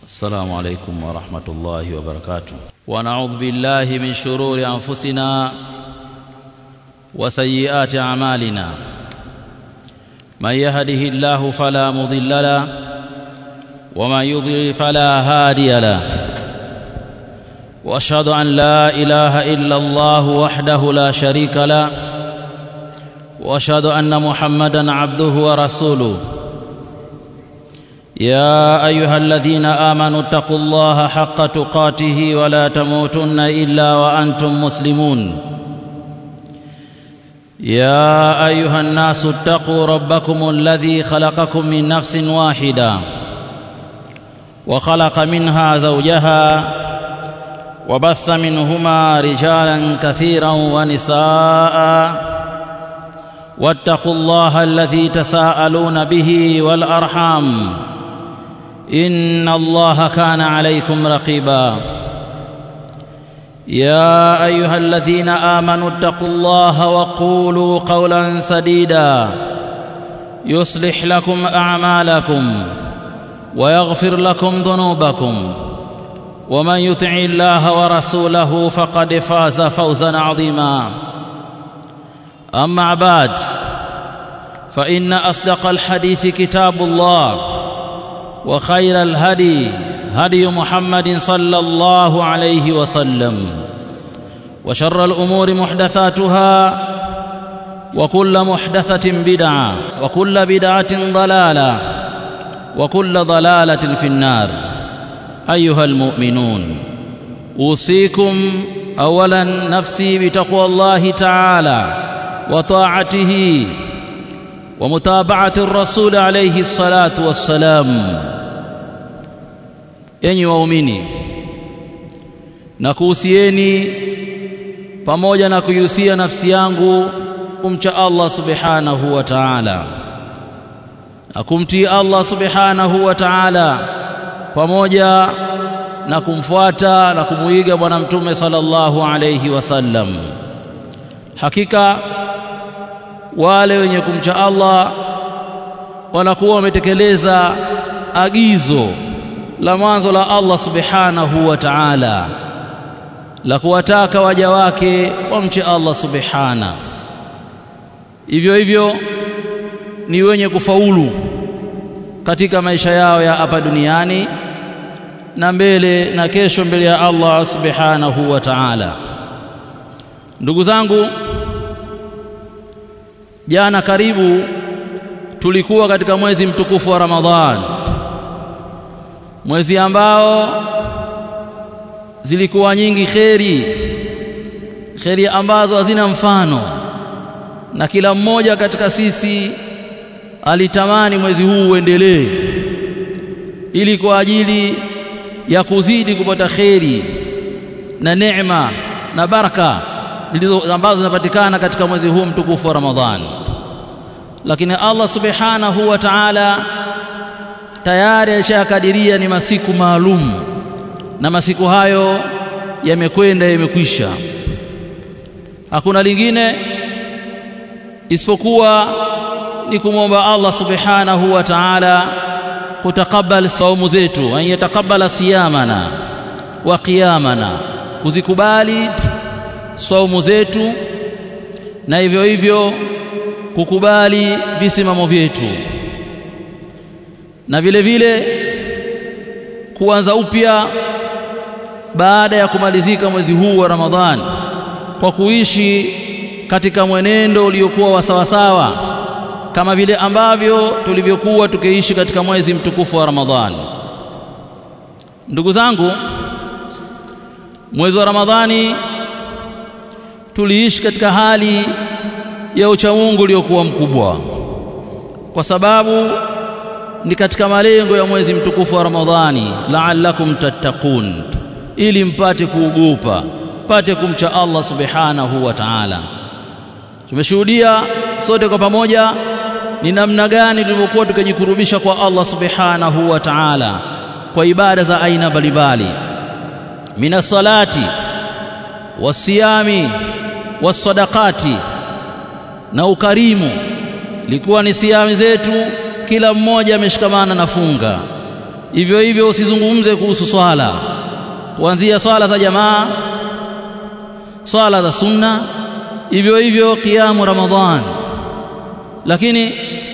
السلام عليكم ورحمة الله وبركاته ونعوذ بالله من شرور أنفسنا وسيئات أعمالنا من يهده الله فلا مضل له ومن يضلل فلا هادي له واشهد ان لا اله الا الله وحده لا شريك له واشهد ان محمدا عبده ورسوله يا ايها الذين امنوا اتقوا الله حق تقاته ولا تموتن الا وانتم مسلمون يا ايها الناس اتقوا ربكم الذي خلقكم من نفس واحده وخلق منها زوجها وبث منهما رجالا كثيرا ونساء واتقوا الله الذي تساءلون به والارحام ان الله كان عليكم رقيبا يا ايها الذين امنوا اتقوا الله وقولوا قولا سديدا يصلح لكم اعمالكم ويغفر لكم ذنوبكم ومن يطع الله ورسوله فقد فاز فوزا عظيما اما بعد فان اصدق الحديث كتاب الله وخير الهدي هدي محمد صلى الله عليه وسلم وشر الامور محدثاتها وكل محدثه بدعه وكل بدعه ضلاله وكل ضلاله في النار ايها المؤمنون اوصيكم اولا نفسي بتقوى الله تعالى وطاعته ومتابعه الرسول عليه الصلاه والسلام enyi waumini na kuhusieni pamoja na kuihusia nafsi yangu kumcha Allah subhanahu wa ta'ala na kumtii Allah subhanahu wa ta'ala pamoja na kumfuata na kumuiga bwana mtume sallallahu alayhi wasallam hakika wale wenye kumcha Allah wanakuwa wametekeleza agizo la mwanzo la Allah subhanahu wa ta'ala la kuwataka waja wake wamche Allah subhana hivyo hivyo ni wenye kufaulu katika maisha yao ya hapa duniani na mbele na kesho mbele ya Allah subhanahu wa ta'ala ndugu zangu jana karibu tulikuwa katika mwezi mtukufu wa Ramadhan mwezi ambao zilikuwa nyingi kheri kheri ambazo hazina mfano na kila mmoja katika sisi alitamani mwezi huu uendelee ili kwa ajili ya kuzidi kupata kheri na neema na baraka zilizo ambazo zinapatikana katika mwezi huu mtukufu wa Ramadhani lakini Allah subhanahu wa ta'ala tayari alishakadiria ni masiku maalum na masiku hayo yamekwenda yamekwisha hakuna lingine isipokuwa ni kumwomba Allah subhanahu wa ta'ala kutakabali saumu zetu an yatakabala siyamana wa qiyamana kuzikubali saumu zetu na hivyo hivyo kukubali visimamo vyetu na vile vile kuanza upya baada ya kumalizika mwezi huu wa Ramadhani kwa kuishi katika mwenendo uliokuwa wa sawasawa kama vile ambavyo tulivyokuwa tukiishi katika mwezi mtukufu wa Ramadhani ndugu zangu mwezi wa Ramadhani tuliishi katika hali ya uchamungu uliokuwa mkubwa kwa sababu ni katika malengo ya mwezi mtukufu wa Ramadhani la'allakum tattaqun ili mpate kuogopa pate kumcha Allah subhanahu wa ta'ala tumeshuhudia sote kwa pamoja ni namna gani tulivyokuwa tukijikurubisha kwa Allah subhanahu wa ta'ala kwa ibada za aina mbalimbali mina salati wasiyami wasadaqati na ukarimu likuwa ni siami zetu kila mmoja ameshikamana na funga hivyo hivyo usizungumze kuhusu swala kuanzia swala za jamaa swala za sunna hivyo hivyo kiamu ramadhan lakini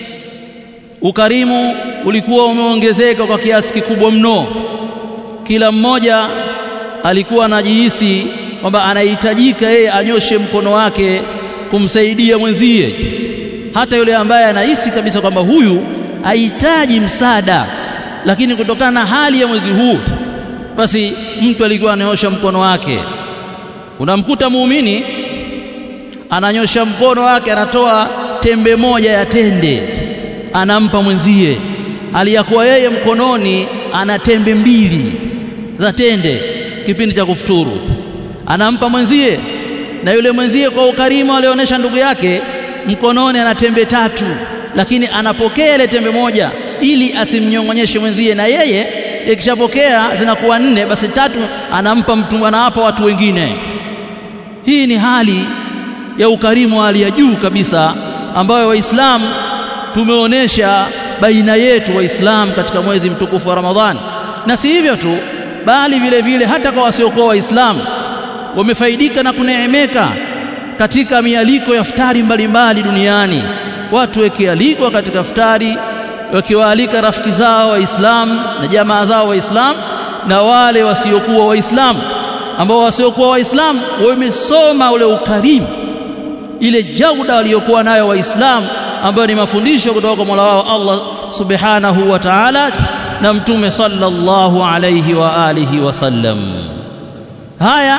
ukarimu ulikuwa umeongezeka kwa kiasi kikubwa mno kila mmoja alikuwa anajihisi kwamba anahitajika yeye anyoshe mkono wake kumsaidia mwenzie hata yule ambaye anahisi kabisa kwamba huyu hahitaji msaada lakini kutokana na hali ya mwezi huu basi mtu alikuwa ananyosha mkono wake unamkuta muumini ananyosha mkono wake anatoa tembe moja ya tende anampa mwenzie aliyakuwa yeye mkononi ana tembe mbili za tende kipindi cha kufuturu anampa mwenzie na yule mwenzie kwa ukarimu alionyesha ndugu yake mkononi ana tembe tatu lakini anapokea ile tembe moja ili asimnyong'onyeshe mwenzie na yeye ikishapokea zinakuwa nne basi tatu anampa mtu anawapa watu wengine hii ni hali ya ukarimu wa hali ya juu kabisa ambayo waislamu tumeonesha baina yetu waislamu katika mwezi mtukufu wa Ramadhani na si hivyo tu bali vile vile hata kwa wasiokuwa waislamu wamefaidika na kuneemeka katika mialiko ya futari mbalimbali duniani watu wakialikwa katika futari wakiwaalika rafiki zao waislamu na jamaa zao waislamu na wale wasiokuwa waislamu ambao wasiokuwa waislamu wamesoma ule ukarimu ile jauda waliokuwa nayo waislamu ambayo ni mafundisho kutoka kwa Mola wao Allah subhanahu wa ta'ala na mtume sallallahu alayhi wa alihi wasallam haya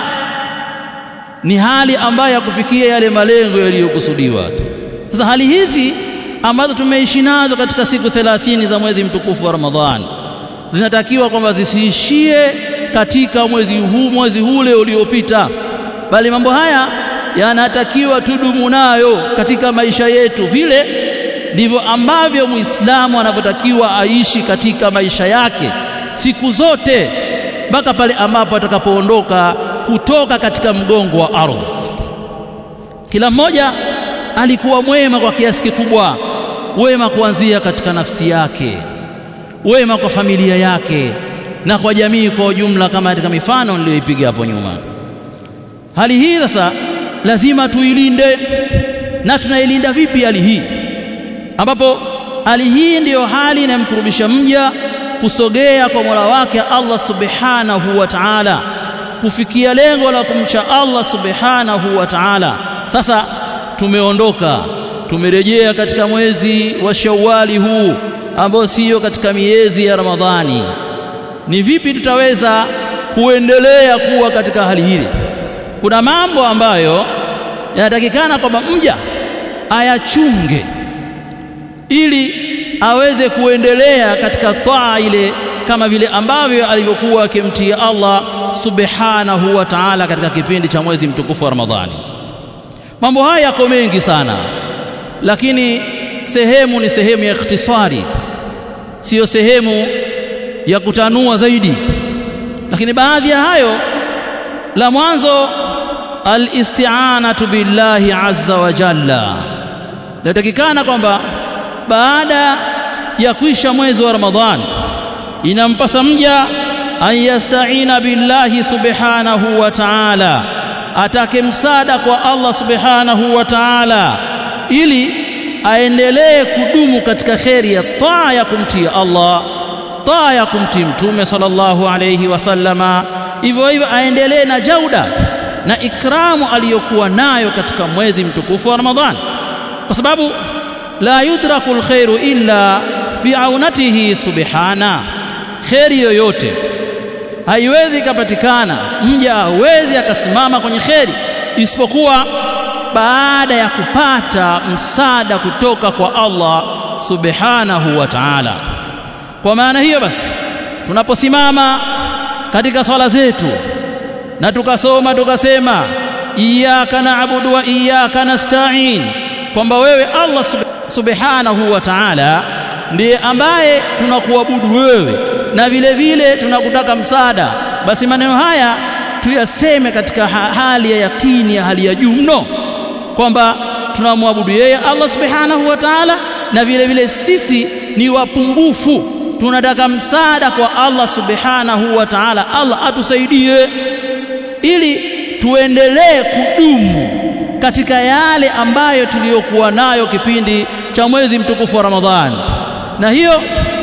ni hali ambayo ya kufikia yale malengo yaliyokusudiwa sasa hali hizi ambazo tumeishi nazo katika siku 30 za mwezi mtukufu wa Ramadhani zinatakiwa kwamba zisiishie katika mwezi huu mwezi ule uliopita bali mambo haya yanatakiwa tudumu nayo katika maisha yetu vile ndivyo ambavyo muislamu anavyotakiwa aishi katika maisha yake siku zote mpaka pale ambapo atakapoondoka kutoka katika mgongo wa ardhi kila mmoja alikuwa mwema kwa kiasi kikubwa wema kuanzia katika nafsi yake wema kwa familia yake na kwa jamii kwa ujumla kama katika mifano niliyoipiga hapo nyuma hali hii sasa lazima tuilinde na tunailinda vipi hali hii ambapo hali hii ndiyo hali inayomkurubisha mja kusogea kwa Mola wake Allah Subhanahu wa Ta'ala kufikia lengo la kumcha Allah Subhanahu wa Ta'ala sasa tumeondoka tumerejea katika mwezi wa Shawwali huu ambao sio katika miezi ya Ramadhani ni vipi tutaweza kuendelea kuwa katika hali hili kuna mambo ambayo yanatakikana kwamba mja ayachunge ili aweze kuendelea katika taa ile kama vile ambavyo alivyokuwa akimtia Allah subhanahu wa ta'ala katika kipindi cha mwezi mtukufu wa Ramadhani mambo haya yako mengi sana lakini sehemu ni sehemu ya ikhtisari siyo sehemu ya kutanua zaidi lakini baadhi ya hayo la mwanzo alisti'anatu billahi azza wa jalla natakikana kwamba baada ya kuisha mwezi wa ramadhani inampasa mja an yasta'ina billahi subhanahu wa ta'ala atake msaada kwa Allah subhanahu wa ta'ala ili aendelee kudumu katika kheri ya taa ya kumtii Allah taa ya kumtii mtume sallallahu alayhi wasallama hivyo hivyo aendelee na jauda na ikramu aliyokuwa nayo katika mwezi mtukufu wa Ramadhani kwa sababu la yudraku alkhairu illa biaunatihi subhana kheri yoyote haiwezi ikapatikana mja hawezi akasimama kwenye kheri isipokuwa baada ya kupata msaada kutoka kwa Allah subhanahu wa ta'ala kwa maana hiyo basi tunaposimama katika swala zetu na tukasoma tukasema iyyaka na'budu wa iyyaka nasta'in kwamba wewe Allah subhanahu wa ta'ala ndiye ambaye tunakuabudu wewe na vile vile tunakutaka msaada basi maneno haya tuyaseme katika hali ya yakini ya hali ya juu mno kwamba tunamwabudu yeye Allah subhanahu wa ta'ala na vile vile sisi ni wapungufu tunataka msaada kwa Allah subhanahu wa ta'ala Allah atusaidie ili tuendelee kudumu katika yale ambayo tuliyokuwa nayo kipindi cha mwezi mtukufu wa Ramadhani na hiyo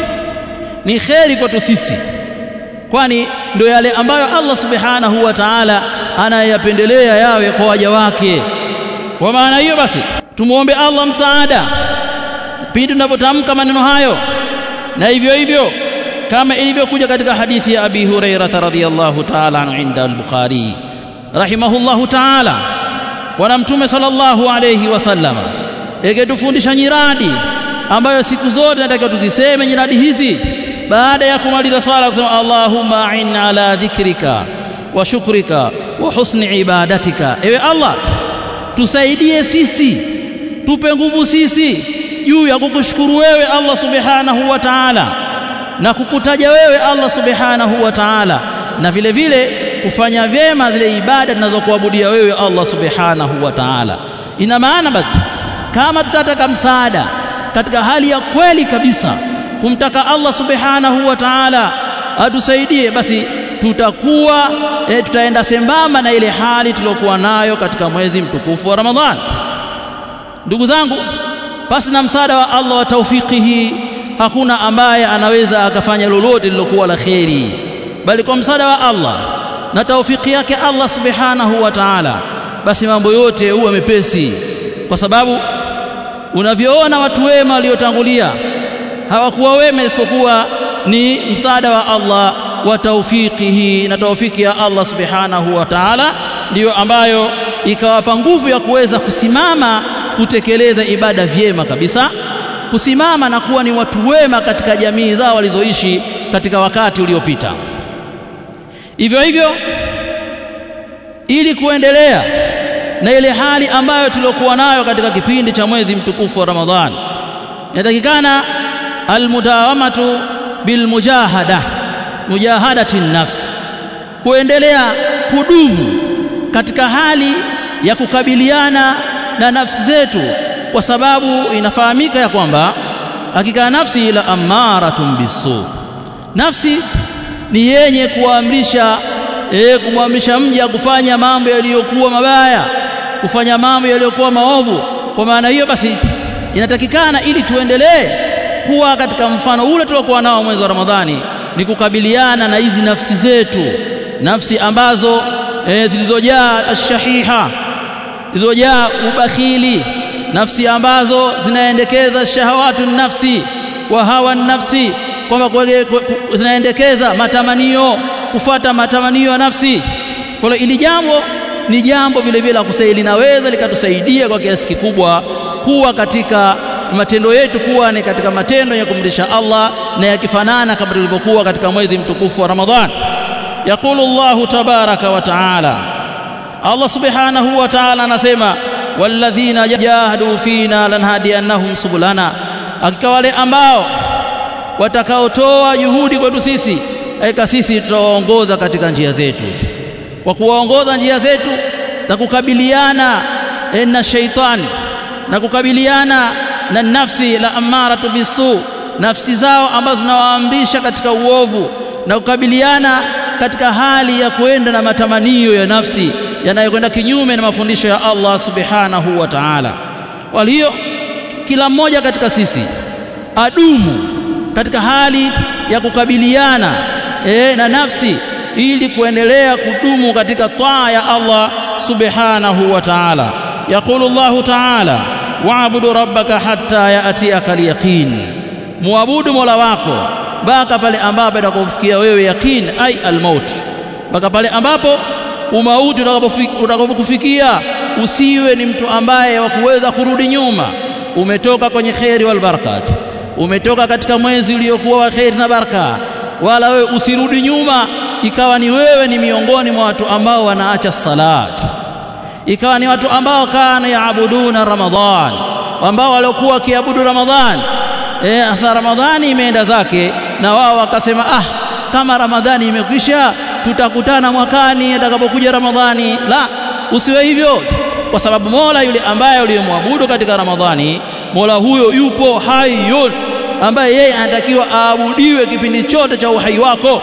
ni kheri kwetu sisi kwani ndio yale ambayo Allah subhanahu wa ta'ala anayapendelea yawe kwa waja wake kwa maana hiyo basi tumuombe Allah msaada pindi tunapotamka maneno hayo na hivyo hivyo kama ilivyokuja katika hadithi ya Abi Hurairah radhiyallahu ta'ala anhu inda al-Bukhari rahimahullahu ta'ala bwana mtume sallallahu alayhi wasallam eketufundisha nyiradi ambayo siku zote natakiwa tuziseme nyiradi hizi baada ya kumaliza swala kusema Allahumma a'in ala dhikrika wa shukrika wa husni ibadatika ewe Allah tusaidie sisi tupe nguvu sisi juu ya kukushukuru wewe Allah subhanahu wa ta'ala na kukutaja wewe Allah subhanahu wa ta'ala na vile vile kufanya vyema zile ibada tunazokuabudia wewe Allah subhanahu wa ta'ala ina maana basi kama tutataka msaada katika hali ya kweli kabisa kumtaka Allah subhanahu wa ta'ala atusaidie basi tutakuwa e, tutaenda sembamba na ile hali tuliyokuwa nayo katika mwezi mtukufu wa Ramadhani ndugu zangu basi na msaada wa Allah wa taufikihi hakuna ambaye anaweza akafanya lolote lilokuwa la kheri bali kwa msaada wa Allah na taufiki yake Allah subhanahu wa ta'ala basi mambo yote huwa mepesi kwa sababu unavyoona watu wema waliotangulia hawakuwa wema isipokuwa ni msaada wa Allah wa taufikihi na taufiki ya Allah subhanahu wa ta'ala ndiyo ambayo ikawapa nguvu ya kuweza kusimama kutekeleza ibada vyema kabisa kusimama na kuwa ni watu wema katika jamii zao walizoishi katika wakati uliopita hivyo hivyo ili kuendelea na ile hali ambayo tuliokuwa nayo katika kipindi cha mwezi mtukufu wa Ramadhani inatakikana almudawamatu bilmujahada mujahadati nafs kuendelea kudumu katika hali ya kukabiliana na nafsi zetu kwa sababu inafahamika ya kwamba hakika nafsi ila amaratun bisu nafsi ni yenye kuamrisha e, kumwamrisha mja kufanya mambo yaliyokuwa mabaya kufanya mambo yaliyokuwa maovu kwa maana hiyo basi inatakikana ili tuendelee kuwa katika mfano ule tuliokuwa nao mwezi wa Ramadhani ni kukabiliana na hizi nafsi zetu nafsi ambazo e, zilizojaa ashahiha zilizojaa ubakhili nafsi ambazo zinaendekeza shahawatu nafsi wa hawa nafsi kwamba zinaendekeza matamanio kufuata matamanio ya nafsi kwa hiyo ili jambo ni jambo vile vile la kusaidia linaweza likatusaidia kwa kiasi kikubwa kuwa katika matendo yetu kuwa ni katika matendo ya kumridhisha Allah na yakifanana kama tulivyokuwa katika mwezi mtukufu wa Ramadhan yaqulu Allahu tabaraka wa taala Allah subhanahu wa ta'ala anasema walladhina jahadu fina lanhadiyannahum subulana hakika wale ambao watakaotoa juhudi kwetu sisi aika sisi tutawaongoza katika njia zetu kwa kuwaongoza njia zetu za kukabiliana na shaitani na kukabiliana na nafsi la amaratu bisu nafsi zao ambazo zinawaamrisha katika uovu na kukabiliana katika hali ya kwenda na matamanio ya nafsi yanayokwenda kinyume na mafundisho ya Allah subhanahu wa ta'ala walio kila mmoja katika sisi adumu katika hali ya kukabiliana e, na nafsi ili kuendelea kudumu katika taa ya Allah subhanahu wa ta'ala yaqulu Allah ta'ala wa'budu rabbaka hatta ya'tiyaka al-yaqin muabudu mola wako mpaka pale ambapo atakapofikia wewe yaqin ai al-maut mpaka pale ambapo umauti utakapokufikia usiwe ni mtu ambaye wa kuweza kurudi nyuma umetoka kwenye kheri wal barakat umetoka katika mwezi uliokuwa wa kheri na baraka wala wewe usirudi nyuma ikawa ni wewe ni miongoni mwa watu ambao wanaacha salat ikawa ni watu ambao kana yaabuduna ramadhan ambao waliokuwa wakiabudu ramadhan eh asa ramadhani imeenda zake na wao wakasema ah kama ramadhani imekwisha tutakutana mwakani atakapokuja ramadhani la usiwe hivyo kwa sababu mola yule ambaye uliyemwabudu katika ramadhani mola huyo yupo hayyun ambaye yeye anatakiwa aabudiwe kipindi chote cha uhai wako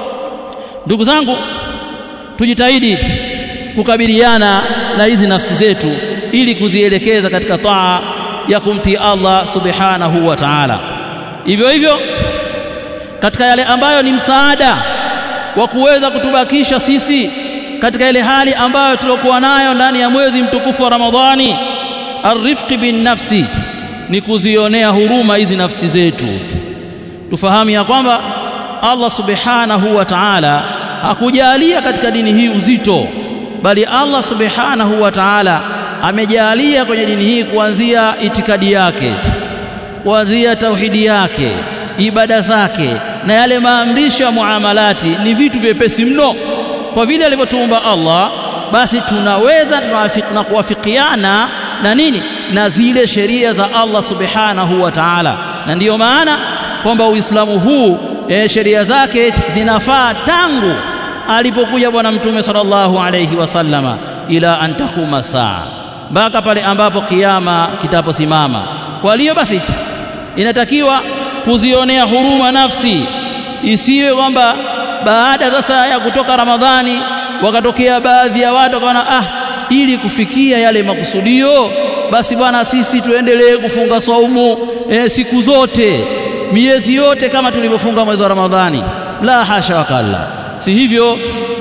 ndugu zangu tujitahidi kukabiliana na hizi nafsi zetu ili kuzielekeza katika taa ya kumtii Allah subhanahu wa ta'ala hivyo hivyo katika yale ambayo ni msaada wa kuweza kutubakisha sisi katika ile hali ambayo tuliokuwa nayo ndani ya mwezi mtukufu wa Ramadhani arifqi bin nafsi ni kuzionea huruma hizi nafsi zetu tufahamu ya kwamba Allah subhanahu wa ta'ala hakujalia katika dini hii uzito bali Allah subhanahu wa ta'ala amejalia kwenye dini hii kuanzia itikadi yake kuanzia tauhidi yake ibada zake na yale maamrisho ya muamalati ni vitu vyepesi mno kwa vile alivyotuumba Allah basi tunaweza na kuwafikiana na nini na zile sheria za Allah subhanahu wa ta'ala na ndiyo maana kwamba Uislamu huu e, sheria zake zinafaa tangu alipokuja bwana mtume sallallahu alayhi wasallama ila antakuma saa mpaka pale ambapo kiyama kitaposimama kwa hiyo basi inatakiwa kuzionea huruma nafsi isiwe kwamba baada sasa ya kutoka Ramadhani wakatokea baadhi ya watu wakaona ah ili kufikia yale makusudio basi bwana sisi tuendelee kufunga saumu e, siku zote miezi yote kama tulivyofunga mwezi wa Ramadhani la hasha wakalla si hivyo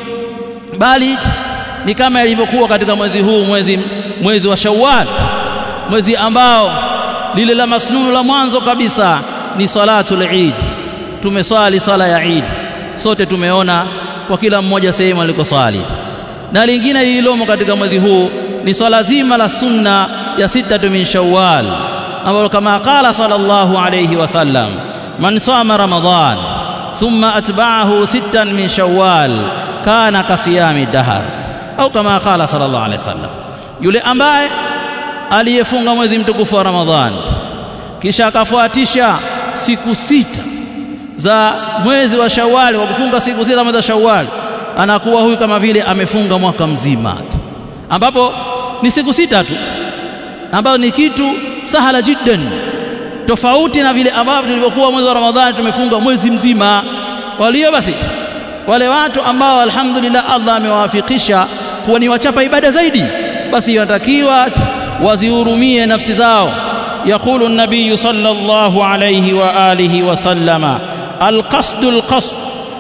bali ni kama ilivyokuwa katika mwezi huu mwezi mwezi wa Shawwal mwezi ambao lile la masnunu la mwanzo kabisa ni salatul Eid tumeswali sala ya Eid sote tumeona kwa kila mmoja sehemu alikoswali na lingine lililomo katika mwezi huu ni swala zima la sunna ya sita min Shawwal ambalo kama qala sallallahu alayhi wasallam man sama ramadan thumma atba'ahu sittan min Shawwal kana kasiyami dahar au kama qala sallallahu alayhi wasallam yule ambaye aliyefunga mwezi mtukufu wa Ramadhan kisha akafuatisha siku sita za mwezi wa Shawwal wa kufunga siku sita mwezi wa Shawwal anakuwa huyu kama vile amefunga mwaka mzima ambapo ni siku sita tu ambayo ni kitu sahala jiddan tofauti na vile ambavyo tulivyokuwa mwezi wa Ramadhani tumefunga mwezi mzima kwa hiyo basi wale watu ambao alhamdulillah Allah amewafikisha kuwa ni wachapa ibada zaidi basi wanatakiwa wazihurumie nafsi zao يقول النبي صلى الله عليه وآله وسلم القصد القصد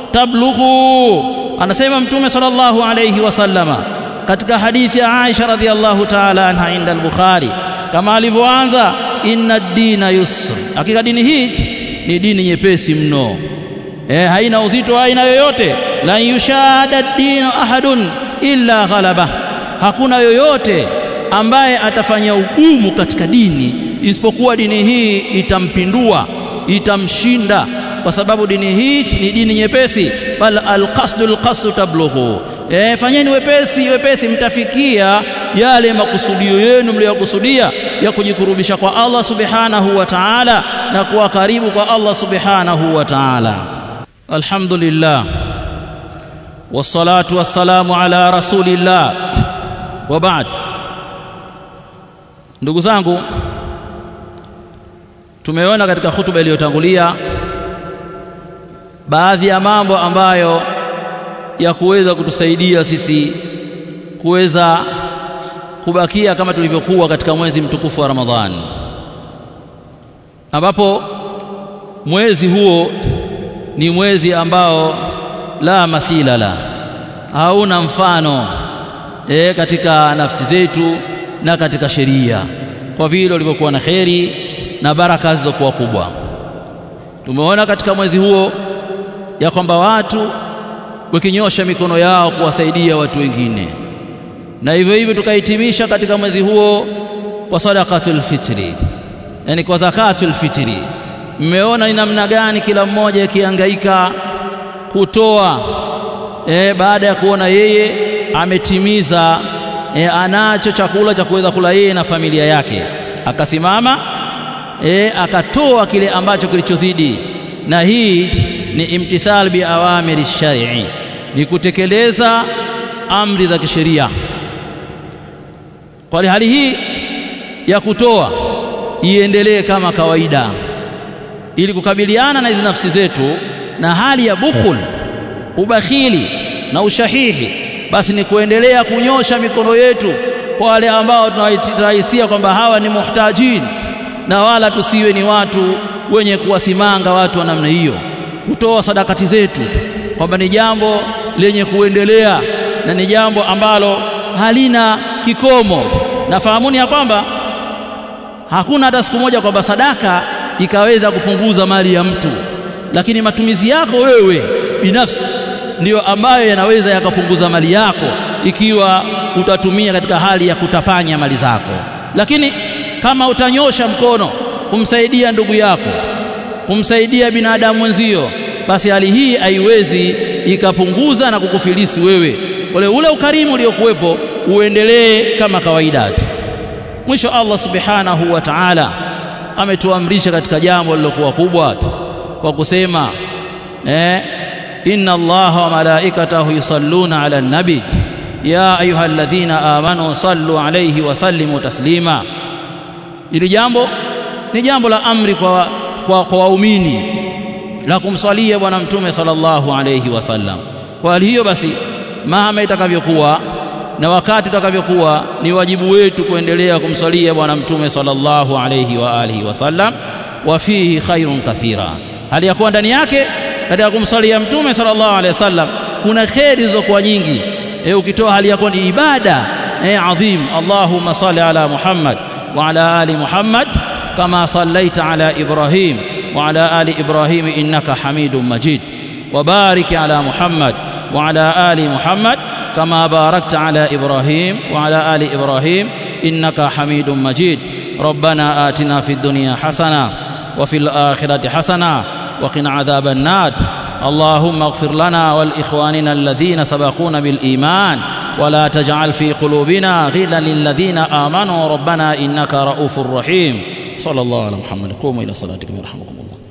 تبلغوا anasema mtume sallallahu alayhi wasallama katika hadithi ya Aisha radhiallahu ta'ala anha inda al-Bukhari kama alivyoanza inna ad-dina yusr hakika dini hii ni dini nyepesi mno eh haina uzito aina yoyote la yushada ad-dinu ahadun illa ghalaba hakuna yoyote ambaye atafanya ugumu katika dini isipokuwa dini hii itampindua itamshinda kwa sababu dini hii ni dini nyepesi bal alqasdul qasdu tablughu e, fanyeni wepesi wepesi mtafikia yale makusudio yenu mliyokusudia ya kujikurubisha kwa Allah subhanahu wa ta'ala na kuwa karibu kwa Allah subhanahu wa ta'ala alhamdulillah wassalatu wassalamu ala rasulillah wa ba'd ndugu zangu tumeona katika hutuba iliyotangulia baadhi ya mambo ambayo ya kuweza kutusaidia sisi kuweza kubakia kama tulivyokuwa katika mwezi mtukufu wa Ramadhani ambapo mwezi huo ni mwezi ambao la mathila la hauna mfano e, katika nafsi zetu na katika sheria kwa vile ulivyokuwa na kheri na baraka zilizokuwa kubwa tumeona katika mwezi huo ya kwamba watu wakinyosha mikono yao kuwasaidia watu wengine na hivyo hivyo tukahitimisha katika mwezi huo kwa sadaqatul fitri yani kwa zakatul fitri mmeona ni namna gani kila mmoja akihangaika kutoa e, baada ya kuona yeye ametimiza e, anacho chakula cha kuweza kula yeye na familia yake akasimama e, akatoa kile ambacho kilichozidi na hii ni imtithal bi awamiri shari'i ni kutekeleza amri za kisheria kwa hali hii ya kutoa iendelee kama kawaida ili kukabiliana na hizi nafsi zetu na hali ya bukhul ubakhili na ushahihi basi ni kuendelea kunyosha mikono yetu kwa wale ambao tunawahisia kwamba hawa ni muhtajin na wala tusiwe ni watu wenye kuwasimanga watu wa namna hiyo kutoa sadakati zetu kwamba ni jambo lenye kuendelea na ni jambo ambalo halina kikomo na fahamuni ya kwamba hakuna hata siku moja kwamba sadaka ikaweza kupunguza mali ya mtu lakini matumizi yako wewe binafsi ndiyo ambayo yanaweza yakapunguza mali yako ikiwa utatumia katika hali ya kutapanya mali zako lakini kama utanyosha mkono kumsaidia ndugu yako kumsaidia binadamu mwenzio basi hali hii haiwezi ikapunguza na kukufilisi wewe ule ule ukarimu uliokuwepo uendelee kama kawaida tu mwisho Allah subhanahu wa ta'ala ametuamrisha katika jambo lilokuwa kubwa kwa kusema eh inna allaha wa malaikatahu yusalluna ala nabi ya ayyuhalladhina amanu sallu alayhi wa sallimu taslima ili jambo ni jambo la amri kwa kwa, kwa waumini la kumswalia bwana mtume sallallahu alayhi wasallam kwa hali hiyo basi mahama itakavyokuwa na wakati utakavyokuwa ni wajibu wetu kuendelea kumswalia bwana mtume sallallahu alayhi wa alihi wasallam wa fihi khairun kathira hali ya kuwa ndani yake katika kumswalia mtume sallallahu alayhi wasallam kuna kheri zilizokuwa nyingi e, ukitoa hali ya kuwa ni ibada e, adhim allahumma salli ala muhammad wa ala ali muhammad kama sallaita ala ibrahim wa ala ali ibrahim innaka hamidum majid wa barik ala muhammad wa ala ali muhammad كما باركت على ابراهيم وعلى ال ابراهيم انك حميد مجيد ربنا اتنا في الدنيا حسنه وفي الاخره حسنه وقنا عذاب النار اللهم اغفر لنا ولاخواننا الذين سبقونا بالايمان ولا تجعل في قلوبنا غلا للذين امنوا ربنا انك رؤوف رحيم صلى الله على محمد قوموا الى صلاتكم يرحمكم الله